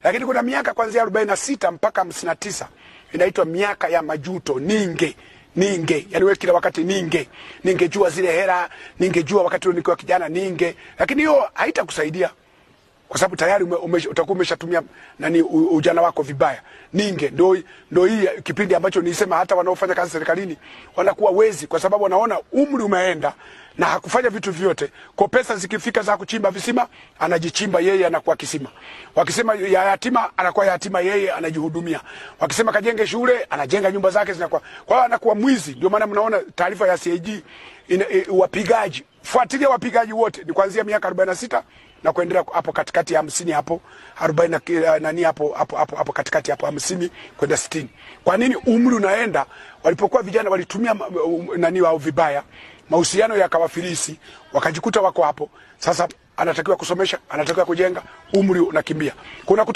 lakini kuna miaka kuanzia arobaini na sita mpaka hamsini na tisa inaitwa miaka ya majuto ninge ninge yani wewe kila wakati ninge ningejua zile hera ningejua wakati ule nikiwa kijana ninge lakini hiyo haitakusaidia kwa sababu tayari ume, ume, utakuwa umeshatumia nani u- ujana wako vibaya. Ninge ndo ndo hii kipindi ambacho nilisema hata wanaofanya kazi serikalini wanakuwa wezi, kwa sababu wanaona umri umeenda na hakufanya vitu vyote. Kwa pesa zikifika za kuchimba visima, anajichimba yeye, anakuwa kisima. Wakisema ya yatima, anakuwa yatima yeye, anajihudumia. Wakisema kajenge shule, anajenga nyumba zake zinakuwa. Kwa hiyo anakuwa mwizi. Ndio maana mnaona taarifa ya CAG ina, e, wapigaji, fuatilia wapigaji wote ni kuanzia miaka 46 na kuendelea hapo katikati ya hamsini hapo arobaini na ki- nani hapo hapo hapo hapo katikati hapo hamsini kwenda sitini. Kwa nini umri unaenda? Walipokuwa vijana walitumia ma- um, nani wao vibaya, mahusiano yakawafilisi, wakajikuta wako hapo. Sasa anatakiwa kusomesha, anatakiwa kujenga, umri unakimbia. Kuna